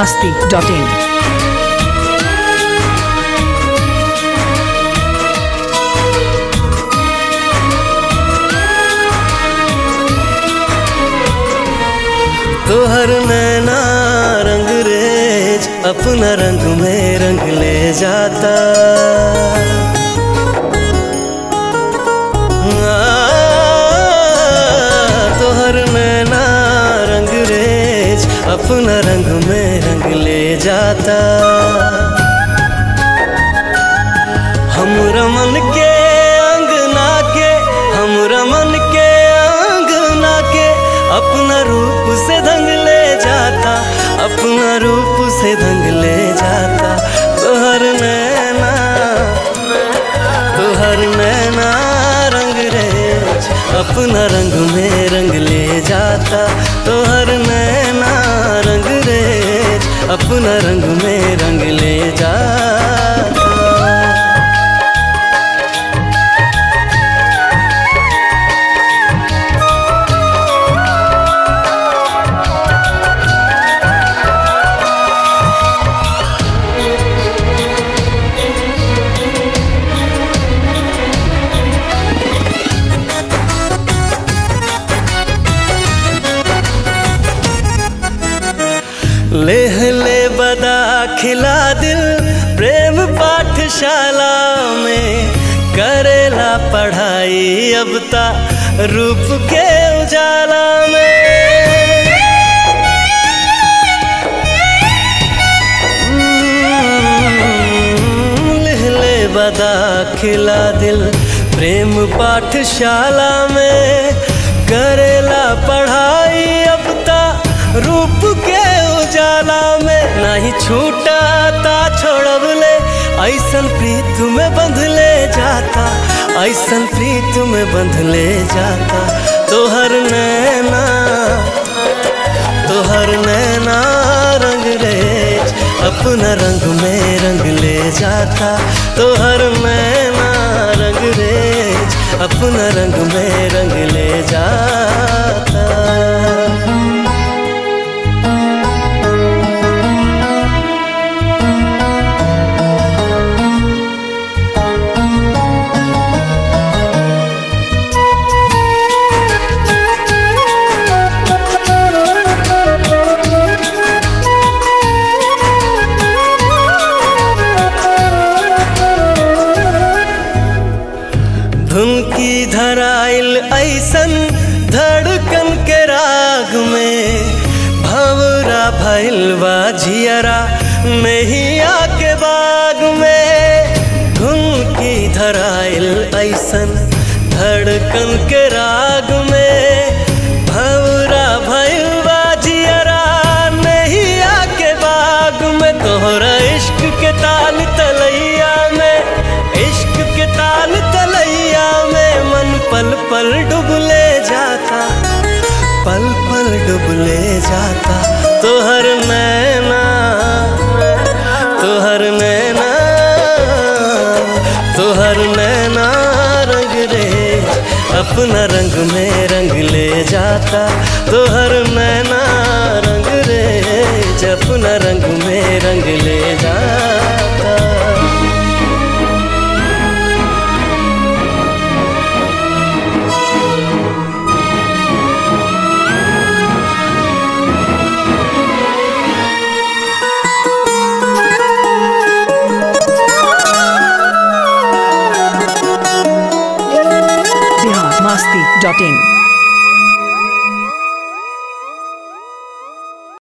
masti.in. तोहर नैना रंग रेज अपना रंग में रंग ले जाता आ, तोहर नैना रंग रेज अपना रंग में रंग ले जाता हम रमन के अंगना के हम रमन के अंगना के अपना रूप से दंग ले जाता अपना रूप से दंग ले जाता तोहर नैना तोहर नैना रंग रेज अपना रंग में रंग ले जाता तोहर नैना रंग रेज अपना रंग में रंग ले जाता लेह ले बदा खिला दिल प्रेम पाठशाला में करेला पढ़ाई अब ता रूप के उजाला में लेह ले बदा खिला दिल प्रेम पाठशाला में करेला पढ़ाई अब ता रूप के उजाला में नहीं छूटा ता छोड़ब ले ऐसन प्रीत में बंध ले जाता ऐसन प्रीत में बंध ले जाता तोहर नैना तोहर नैना रंग रेज अपना रंग में रंग ले जाता तोहर नैना रंग रेज अपना रंग में रंग ले जाता धुन की धराइल ऐसन धड़कन के राग में भवरा भैल बा झियरा नैया के बाग में धुन की धराइल ऐसन धड़कन के राग में भवरा भैल बा झियरा नैया के बाग में तोहरा इश्क के ताल तलैया में इश्क के ताल तलैया में मन पल पल डुबले जाता पल पल डुबले जाता तोहर नैना तोहर नैना तोहर नैना रंग रे अपना रंग में रंग ले जाता तोहर नैना रंग रे अपना रंग में रंग ले जाता Bihar masti.in.